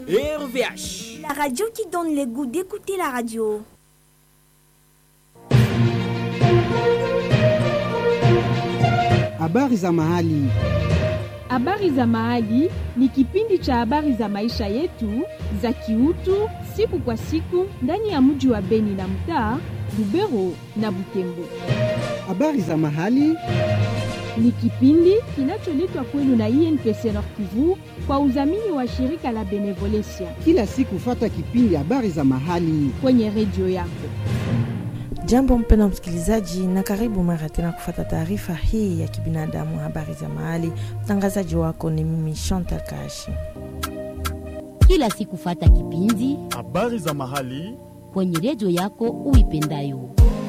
RVH. La radio qui donne le goût d'écouter la radio. Habari za mahali. Habari za Mahali ni kipindi cha habari za maisha yetu za kiutu siku kwa siku ndani ya mji wa Beni na mtaa Lubero na Butembo. Habari za mahali. Ni kipindi kinacholetwa kwenu na INPC Nord Kivu kwa udhamini wa shirika la Benevolencia Kila siku fata kipindi habari za mahali. kwenye redio yako. Jambo mpendwa msikilizaji, na karibu mara tena kufata taarifa hii ya kibinadamu, habari za mahali. Mtangazaji wako ni mimi Chantal Kashi. kila siku fata kipindi habari za mahali kwenye redio yako uipendayo.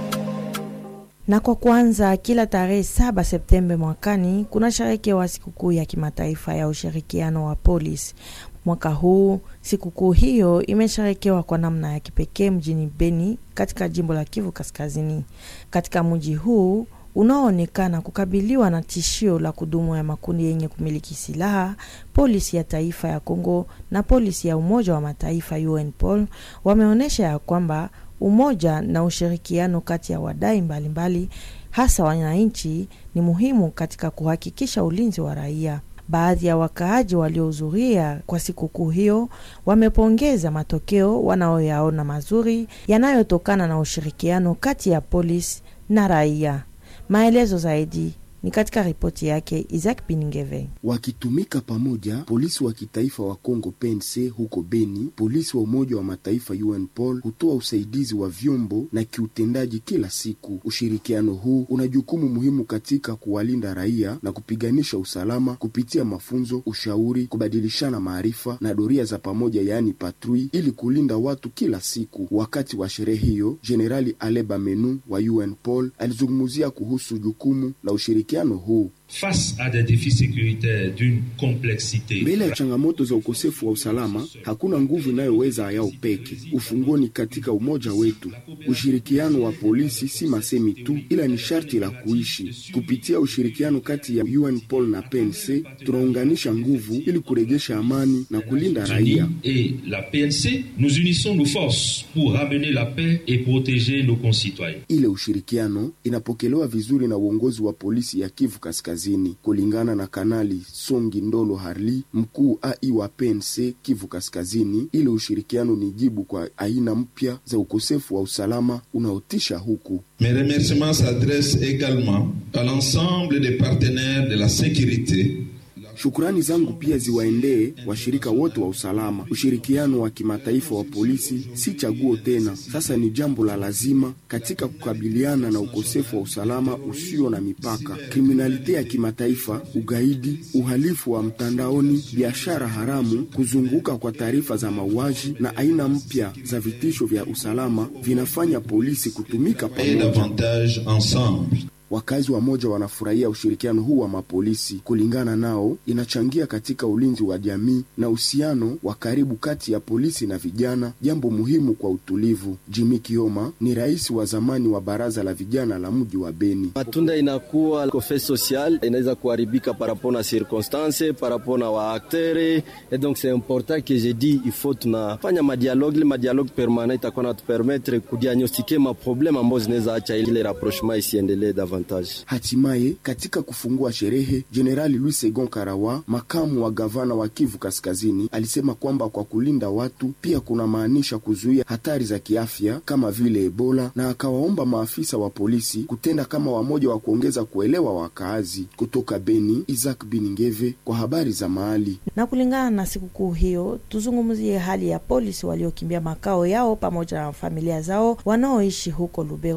Na kwa kwanza, kila tarehe 7 Septemba mwakani kuna sherekewa sikukuu ya kimataifa ya ushirikiano wa polisi. Mwaka huu sikukuu hiyo imesherekewa kwa namna ya kipekee mjini Beni katika jimbo la Kivu Kaskazini. Katika mji huu unaoonekana kukabiliwa na tishio la kudumu ya makundi yenye kumiliki silaha, polisi ya taifa ya Kongo na polisi ya Umoja wa Mataifa UNPOL wameonyesha ya kwamba umoja na ushirikiano kati ya wadai mbalimbali hasa wananchi ni muhimu katika kuhakikisha ulinzi wa raia. Baadhi ya wakaaji waliohudhuria kwa sikukuu hiyo wamepongeza matokeo wanaoyaona mazuri yanayotokana na ushirikiano kati ya polisi na raia. Maelezo zaidi ni katika ripoti yake Isaac Piningeve. wakitumika pamoja, polisi wa kitaifa wa Kongo PNC huko Beni, polisi wa Umoja wa Mataifa UNPOL hutoa usaidizi wa vyombo na kiutendaji kila siku. Ushirikiano huu una jukumu muhimu katika kuwalinda raia na kupiganisha usalama kupitia mafunzo, ushauri, kubadilishana maarifa na doria za pamoja, yaani patrui, ili kulinda watu kila siku. Wakati wa sherehe hiyo, Jenerali Aleba Menu wa UNPOL alizungumzia kuhusu jukumu la ushirikiano huu. Face à des défis sécuritaires d'une complexité Mbele ya changamoto za ukosefu wa usalama, hakuna nguvu inayoweza yao peke. Ufunguo ni katika umoja wetu. Ushirikiano wa polisi si masemi tu, ila ni sharti la kuishi. Kupitia ushirikiano kati ya UNPOL na PNC, tunaunganisha nguvu ili kurejesha amani na kulinda raia. et la PNC, nous unissons nos forces pour ramener la paix et protéger nos concitoyens. Ile ushirikiano inapokelewa vizuri na uongozi wa polisi ya Kivu Kaskazini, kulingana na Kanali Songi Ndolo Harli, mkuu AI wa PNC Kivu Kaskazini. Ile ushirikiano ni jibu kwa aina mpya za ukosefu wa usalama unaotisha huku. Mes remerciements s'adressent également à l'ensemble des partenaires de la sécurité Shukrani zangu pia ziwaendee washirika wote wa usalama. Ushirikiano wa kimataifa wa polisi si chaguo tena, sasa ni jambo la lazima katika kukabiliana na ukosefu wa usalama usio na mipaka, kriminalite ya kimataifa, ugaidi, uhalifu wa mtandaoni, biashara haramu, kuzunguka kwa taarifa za mauaji na aina mpya za vitisho vya usalama vinafanya polisi kutumika et pamoja. davantage ensemble. Wakazi wa moja wanafurahia ushirikiano huu wa mapolisi. Kulingana nao, inachangia katika ulinzi wa jamii na uhusiano wa karibu kati ya polisi na vijana, jambo muhimu kwa utulivu. Jimmy Kioma ni rais wa zamani wa baraza la vijana la mji wa Beni. matunda inakuwa kofe social inaweza kuharibika par rapport na circonstance par rapport na waaktere et donc c'est important que je dis il faut tunafanya madialogue ile madialogue permanent itakuwa natupermettre kudiagnostike maprobleme ambayo zinaweza acha ile rapprochement isiendelee davantage Hatimaye, katika kufungua sherehe, Jenerali Louis Segon Karawa, makamu wa gavana wa Kivu Kaskazini, alisema kwamba kwa kulinda watu pia kuna maanisha kuzuia hatari za kiafya kama vile Ebola, na akawaomba maafisa wa polisi kutenda kama wamoja wa kuongeza kuelewa wakaazi. Kutoka Beni, Isaac Biningeve kwa habari za mahali. Na kulingana na sikukuu hiyo, tuzungumzie hali ya polisi waliokimbia makao yao pamoja na familia zao wanaoishi huko Lubero